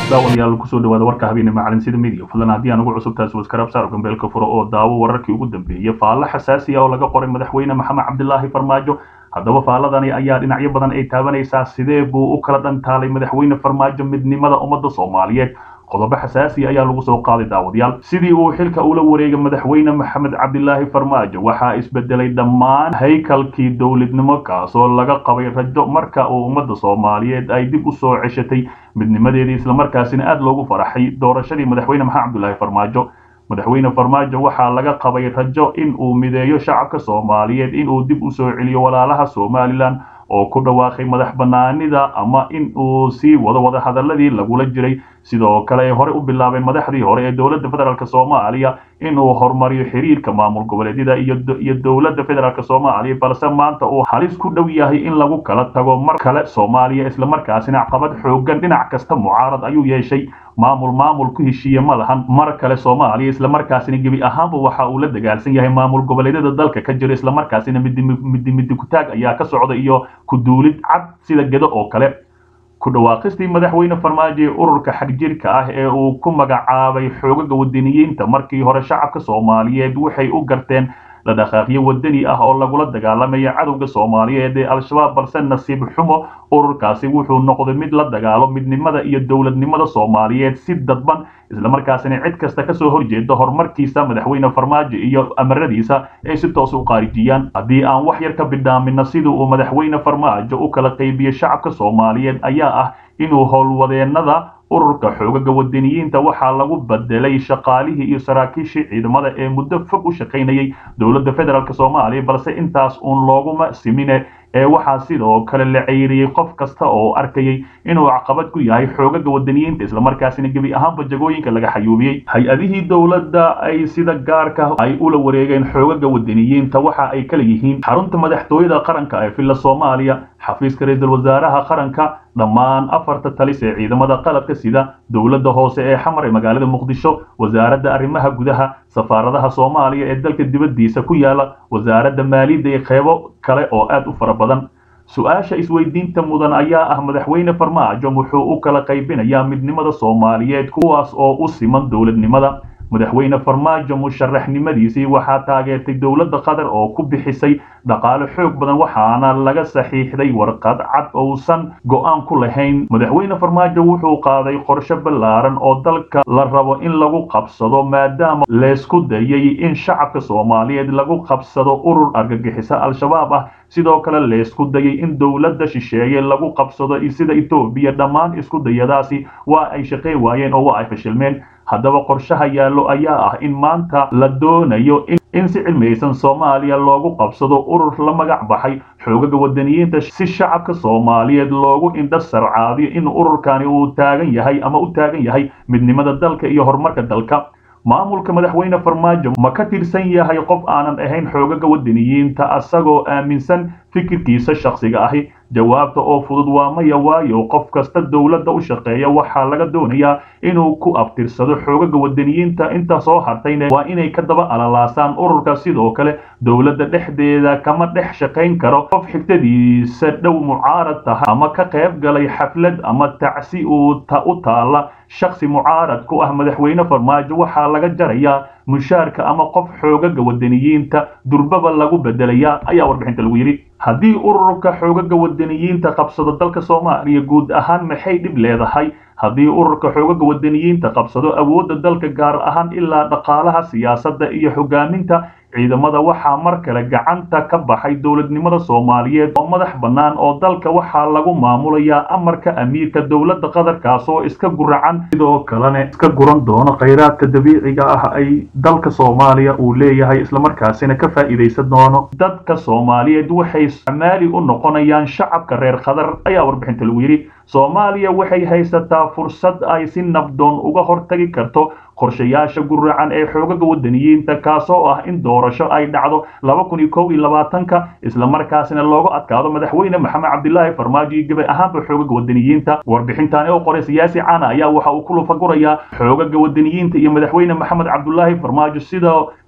daawadayaal kusoo dhawaada warka habeene macalin sida midiya fadlan haddii aan ugu cusub taasi waskaraab saar gambeelka furo oo daawo wararkii ugu dambeeyey faallo xasaasi ah oo laga qoray madaxweyne maxamed cabdilaahi farmaajo haddaba faaladani ayaa dhinacyo badan ay taabanaysaa sidee buu u kala dhantaalay madaxweyne farmaajo midnimada ummadda soomaaliyeed qodobo xasaasi ayaa lagu soo qaaday daawadayaal sidii uu xilka ula wareegay madaxweyne maxamed cabdilaahi farmaajo waxaa isbedelay dhammaan haykalkii dowladnimo kaasoo laga qabay rajo marka uu ummadda soomaaliyeed ay dib u soo ceshatay midnimadeedii islamarkaasina aada loogu faraxay doorashadii madaxweyne maxamed cabdilaahi farmaajo madaxweyne farmaajo waxaa laga qabay rajo in uu mideeyo shacabka soomaaliyeed in uu dib u soo celiyo walaalaha somalilan oo ku dhawaaqay madax banaanida ama in uu sii wado wadahadaladii lagula jiray sidoo kale ay hore u bilaabeen madaxdii hore ee dowladda federaalk soomaaliya inuu horumariyo xiriirka maamul goboleedyada iyo dowladda federaalk soomaaliya balse maanta uu halis ku dhow yahay in lagu kala tago mar kale soomaaliya islamarkaasina caqabad xoogan dhinac kasta mucaarad ayuu yeeshay maamul maamul ku heshiiye ma lahan mar kale soomaaliya islamarkaasina gebi ahaanba waxa uu la dagaalsan yahay maamul goboleedyada dalka ka jira islamarkaasina midi midi kutaag ayaa ka socda iyo kuduulid cad sida gedo oo kale ku dhawaaqistii madaxweyne farmaajo ee ururka xagjirka ah ee uu ku magacaabay xoogaga wadaniyiinta markii hore shacabka soomaaliyeed waxay u garteen la dhaqaaqyo wadani ah oo lagula dagaalamaya cadowga soomaaliyeed ee al-shabaab balse nasiib xumo ururkaasi wuxuu noqday mid la dagaalo midnimada iyo dowladnimada soomaaliyeed si dadban islamarkaasina cid kasta kasoo horjeeda horumarkiisa madaxweyne farmaajo iyo amaradiisa ay si toos u qaarijiyaan haddii aan wax yar ka bidhaamino sidii uu madaxweyne farmaajo u kala qaybiyey shacabka soomaaliyeed ayaa ah inuu howlwadeenada ururka xoogaga wadaniyiinta waxaa lagu bedelay shaqaalihii iyo saraakiishii ciidamada ee muddo fog u shaqaynayay dowladda federaalk soomaaliya balse intaas uun looguma simine ee waxaa sidoo kale la ceyriyey qof kasta oo arkayay inuu caqabad ku yahay xoogaga wadaniyiinta islamarkaasina gebi ahaanba jagooyinka laga xayuubiyey hay-adihii dowladda ay sida gaarka ay ula wareegeen xoogaga wadaniyiinta waxa ay kala yihiin xarunta madaxtooyada qaranka ee villa soomaaliya xafiiska ra-iisul wasaaraha qaranka dhammaan afarta talis ee ciidamada qalabka sida dowladda hoose ee xamar ee magaalada muqdisho wasaaradda arrimaha gudaha safaaradaha soomaaliya ee dalka dibaddiisa ku yaala wasaaradda maaliyadda iyo qeybo kale oo aad u fara badan su-aasha isweydiinta mudan ayaa ah madaxweyne farmaajo wuxuu u kala qaybinayaa midnimada soomaaliyeed kuwaas oo u siman dowladnimada madaxweyne farmaajo musharaxnimadiisii waxaa taageertay dowladda qatar oo ku bixisay dhaqaale xoog badan waxaana laga saxiixday warqad cad ousan go-aan ku lahayn madaxweyne farmaajo wuxuu qaaday qorshe ballaaran oo dalka la rabo in lagu qabsado maadaama leysku dayay in shacabka soomaaliyeed lagu qabsado urur argagixisa al-shabaab ah sidoo kale leysku dayay in dowladda shisheeye lagu qabsado sida etoobiya dhammaan isku dayadaasi waa ay shaqey waayeen oo waa ay fashilmeen haddaba qorshaha yaallo ayaa ah in maanta la doonayo in si cilmiyeysan soomaaliya loogu qabsado urur la magac baxay xoogaga wadaniyiinta si shacabka soomaaliyeed loogu indha sarcaadiyo in ururkani uu taagan yahay ama u taagan yahay midnimada dalka iyo horumarka dalka maamulka madaxweyne farmaajo ma ka tirsan yahay qof aanan ahayn xoogaga wadaniyiinta asagoo aaminsan fikirkiisa shakhsiga ahi jawaabta oo fudud waa maya waayo qof kasta dowladda u shaqeeya waxaa laga doonayaa inuu ku abtirsado xoogaga wadaniyiinta inta soo hartayna waa inay ka daba alalaasaan ururka sidoo kale dowladda dhexdeeda kama dhex shaqayn karo qof xigtadiisa dhow mucaarad tahay ama ka qayb galay xaflad ama tacsi uu u taala shaksi mucaarad ku ah madaxweyne farmaajo waxaa laga jarayaa mushaarka ama qof xoogaga wadaniyiinta durbaba lagu bedelayaa ayaa warbixinta lagu yidhi haddii ururka xoogaga wadaniyiinta qabsado dalka soomaaliya guud ahaan maxay dhib leedahay haddii ururka xoogaga wadaniyiinta qabsado awoodda dalka gaar ahaan ilaa dhaqaalaha siyaasadda iyo hogaaminta ciidamada waxaa mar kale gacanta ka baxay dowladnimada soomaaliyeed oo madax bannaan oo dalka waxaa lagu maamulayaa amarka amiirka dowladda qatarkaas oo iska guracan sidoo kalena iska guran doono khayraadka dabiiciga ah ay dalka soomaaliya uu leeyahay islamarkaasina ka faa'iidaysan doono dadka soomaaliyeed waxay amaali u noqonayaan shacabka reer qatar ayaa warbixinta lagu yidhi soomaaliya waxay haysataa fursad ay si nabdoon uga hortagi karto qorshayaasha guracan ee xoogaga wadaniyiinta kaasoo ah in doorasho ay dhacdo laba kun iyo kow iyo labaatanka islamarkaasina loogu adkaado madaxweyne maxamed cabdilaahi farmaajo iyo gabay ahaanba xoogaga wadaniyiinta warbixintaani oo qoray siyaasi caana ayaa waxa uu ku lufagurayaa xoogaga wadaniyiinta iyo madaxweyne maxamed cabdulaahi farmaajo sida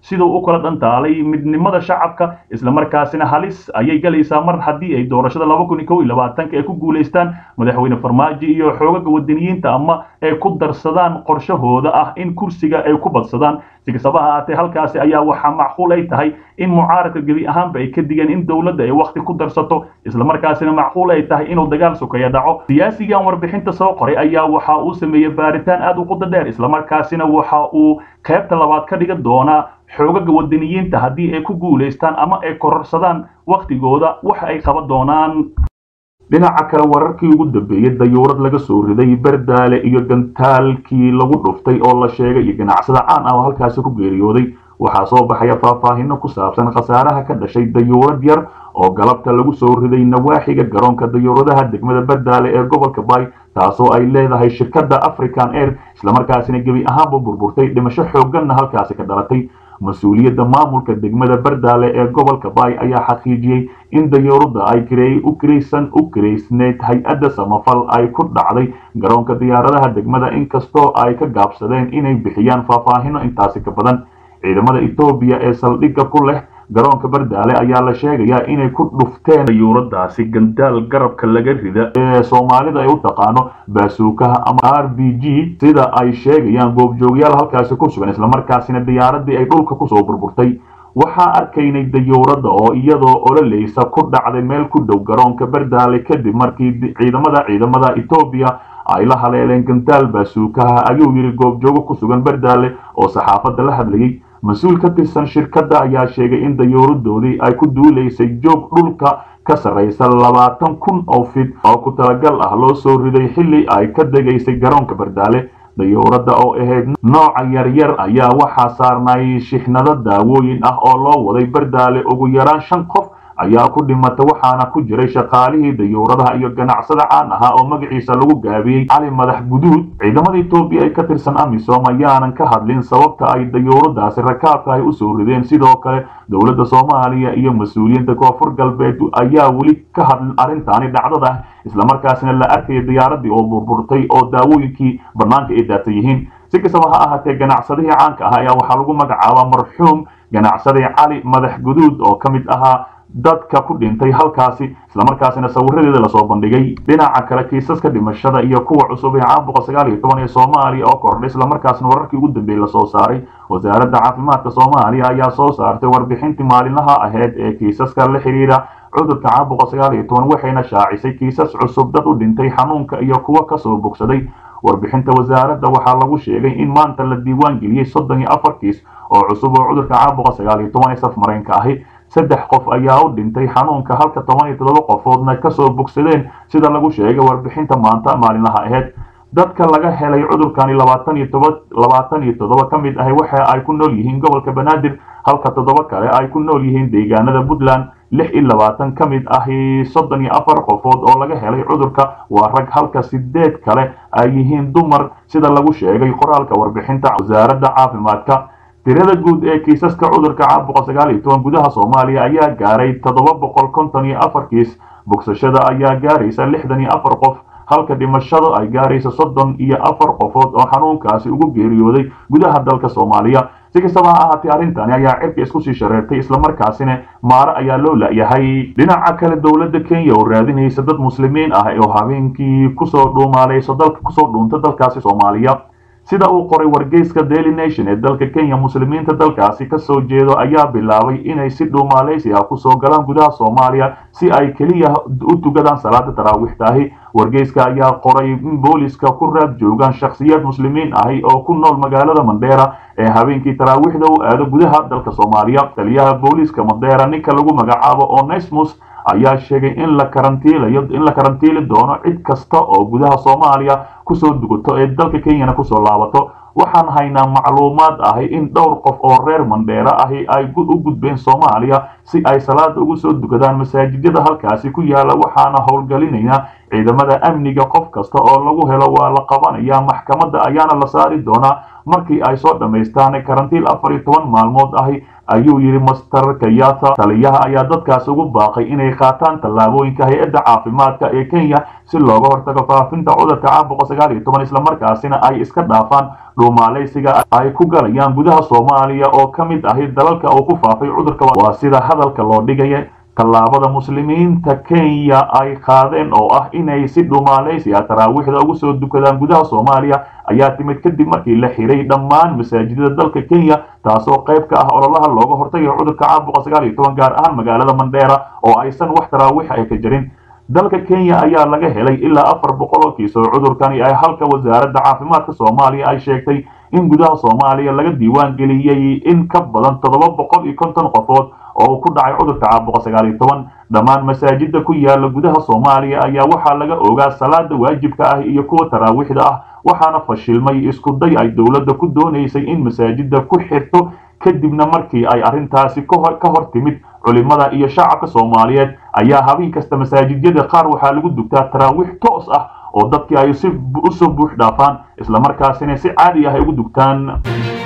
siduu u kala dhantaalay midnimada shacabka islamarkaasina halis ayay galaysaa mar haddii ay doorashada laba kun iyo kow iyo labaatanka ay ku guulaystaan madaxweyne farmaajo iyo xoogaga wadaniyiinta ama ay ku darsadaan qorshahooda ah in kursiga ay ku badsadaan si kastaba ha ahaatee halkaasi ayaa waxaa macquul ay tahay in mucaaradka gebi ahaanba ay ka digeen in dowladda ay wakhti ku darsato islamarkaasina macquul ay tahay inuu dagaal sokeeya dhaco siyaasigan warbixinta soo qoray ayaa waxa uu sameeyey baaritaan aad u quda dheer islamarkaasina waxa uu qaybta labaad ka dhigan doonaa xoogaga wadaniyiinta haddii ay ku guulaystaan ama ay kororsadaan wakhtigooda waxa ay qaban doonaan dhinaca kale wararkii ugu dambeeyey dayuurad laga soo riday berdaale iyo gantaalkii lagu dhuftay oo la sheegay iyo ganacsada caan ah oo halkaasi ku geeriyooday waxaa soo baxaya faahfaahino ku saabsan khasaaraha ka dhashay dayuurad yar oo galabta lagu soo riday nawaaxiga garoonka dayuuradaha degmada berdaale ee gobolka bay taasoo ay leedahay shirkadda african air islamarkaasina gebi ahaanba burburtay dhimasho xoogganna halkaasi ka dhalatay mas-uuliyadda maamulka degmada berdaale ee gobolka bay ayaa xaqiijiyey in dayuuradda ay u kiraysan u kiraysneyd hay-adda samafal ay ku dhacday garoonka diyaaradaha degmada inkastoo ay ka gaabsadeen inay bixiyaan faahfaahino intaasi ka badan ciidamada etoobiya ee saldhigga ku leh garoonka berdaale ayaa la sheegayaa inay ku dhufteen dayuuradaasi gandaal garabka laga rida ee soomaalida ay u taqaano baasuukaha ama r b g sida ay sheegayaan goobjoogyaal halkaasi ku sugan islamarkaasina diyaaradii ay dhulka kusoo burburtay waxaa arkaynay dayuuradda oo iyadoo ololeysa ku dhacday meel ku dhow garoonka berdaale kadib markii ciidamada ciidamada etoobiya ay la haleeleen gandaal baasuukaha ayuu yidhi goobjoogo ku sugan berdaale oo saxaafadda la hadlayay mas-uul ka tirsan shirkadda ayaa sheegay in dayuuradoodii ay ku duulaysay joog dhulka ka sarraysa labaatan kun oo fid oo ku talagal ah loo soo riday xilli ay ka degaysay garoonka berdaale dayuuradda oo ahayd nooca yaryar ayaa waxaa saarnay shixnado daawooyin ah oo loo waday berdaale ugu yaraan shan qof ayaa ku dhimata waxaana ku jiray shaqaalihii dayuuradaha iyo ganacsada caan ahaa oo magaciisa lagu gaabiyey cali madax guduud ciidamada etoobiya ee ka tirsan amisom ayaanan ka hadlin sababta ay dayuuradaasi rakaabka ay usoo rideen sidoo kale dowladda soomaaliya iyo mas-uuliyiinta koonfur galbeed ayaa weli ka hadlin arrintaani dhacdada islamarkaasina la arkaya diyaaradii oo burburtay oo daawooyinkii bannaanka ay daatan yihiin si kastaba ha ahaatee ganacsadihii caanka ah ayaa waxaa lagu magacaabaa marxuum ganacsadii cali madax guduud oo ka mid ahaa dadka ku dhintay halkaasi islamarkaasina sawiradeeda lasoo bandhigay dhinaca kale kiisaska dhimashada iyo kuwa cusub ee caabuqa sagaal iyo toban ee soomaaliya oo kordhay islamarkaasina wararkii ugu dambeeyey lasoo saaray wasaaradda caafimaadka soomaaliya ayaa soo saartay warbixintii maalinlaha ahayd ee kiisaska la xidhiidha cudurka caabuqa sagaal iyo toban waxayna shaacisay kiisas cusub dad u dhintay xanuunka iyo kuwa kasoo bogsaday warbixinta wasaaradda waxaa lagu sheegay in maanta la diiwaan geliyey soddon iyo afar kiis oo cusub oo cudurka caabuqa sagaal iyo toban ee safmareenka ahi saddex qof ayaa u dhintay xanuunka halka toban iyo toddoba qofoodna kasoo bogsadeen sida lagu sheegay warbixinta maanta maalinlaha ahayd dadka laga helay cudurkani labaatan iyo toba labaatan iyo toddoba ka mid ahi waxa ay ku nool yihiin gobolka banaadir halka toddoba kale ay ku nool yihiin deegaanada puntland lix iyo labaatan ka mid ahi soddon iyo afar qofood oo laga helay cudurka waa rag halka sideed kale ay yihiin dumar sida lagu sheegay qoraalka warbixinta wasaaradda caafimaadka tirada guud ee kiisaska cudurka caabuqa sagaal iyo toban gudaha soomaaliya ayaa gaaray toddoba boqol konton iyo afar kiis bogsashada ayaa gaaraysa lixdan iyo afar qof halka dhimashada ay gaaraysa soddon iyo afar qofood oo xanuunkaasi ugu geeriyooday gudaha dalka soomaaliya si kastaba ha ahaatee arrintani ayaa cirka isku sii shareertay islamarkaasina maare ayaa loo la-yahay dhinaca kale dowladda kenya oo raadinaysa dad muslimiin ah oo habeenkii kusoo dhuumaaleyso dalka kusoo dhuunta dalkaasi soomaaliya sida uu qoray wargeyska daily nation ee dalka kenya muslimiinta dalkaasi kasoo jeedo ayaa bilaabay inay si dhuumaaleysi ah kusoo galaan gudaha soomaaliya si ay keliya u tugadaan salaada taraawiixtaahi wargeyska ayaa qoray in booliska ku raad joogaan shakhsiyaad muslimiin ahi oo ku nool magaalada mandheera ee habeenkii taraawiixda u aado gudaha dalka soomaaliya taliyaha booliska mandheera ninka lagu magacaabo onesmus ayaa sheegay in la karantiilayo in la karantiili doono cid kasta oo gudaha soomaaliya kusoo dugato ee dalka kenyana kusoo laabato waxaan haynaa macluumaad ahi in dhowr qof oo reer mandheera ahi ay u gudbeen soomaaliya si ay salaada ugu soo dukadaan masaajidada halkaasi ku yaala waxaana howlgelinaynaa ciidamada amniga qof kasta oo lagu helo waa la qabanaya maxkamadda ayaana la saari doonaa markii ay soo dhammaystaan karantiil afar iyo toban maalmood ahi ayuu yidhi master kayata taliyaha ayaa dadkaasi ugu baaqay inay qaataan tallaabooyinka hay-adda caafimaadka ee kenya si looga hortago faafinta cudurka caabuqa sagaal iyo toban islamarkaasina ay iska dhaafaan dhuumaalaysiga ay ku galayaan gudaha soomaaliya oo ka mid ahi dalalka uu ku faafay cudurka waa sida hadalka loo dhigaya tallaabada muslimiinta kenya ay qaadeen oo ah inay si dhumaalaysi ah taraawiixda ugu soo dukadaan gudaha soomaaliya ayaa timid kadib markii la xiray dhammaan masaajidada dalka kenya taasoo qayb ka ah ololaha looga hortagayo cudurka caabuqa sagaal iyo toban gaar ahaan magaalada mandheera oo aysan wax taraawiix ay ka jirin dalka kenya ayaa laga helay ilaa afar boqol oo kiis oo cudurkani ay halka wasaaradda caafimaadka soomaaliya ay sheegtay in gudaha soomaaliya laga diiwaan geliyey in ka badan toddoba boqol iyo konton qofood oo uu ku dhacay cudurka caabuqa sagaal iyo toban dhammaan masaajida ku yaala gudaha soomaaliya ayaa waxaa laga ogaa salaada waajibka ah iyo kuwa taraawiixda ah waxaana fashilmay isku day ay dowladda ku doonaysay in masaajida ku xirto kadibna markii ay arrintaasi ka hor timid culimada iyo shacabka soomaaliyeed ayaa habeen kasta masaajidyada qaar waxaa lagu dugtaa taraawiix toos ah oo dadkii ay si usoo buux dhaafaan islamarkaasina si caadi ah ay ugu dugtaan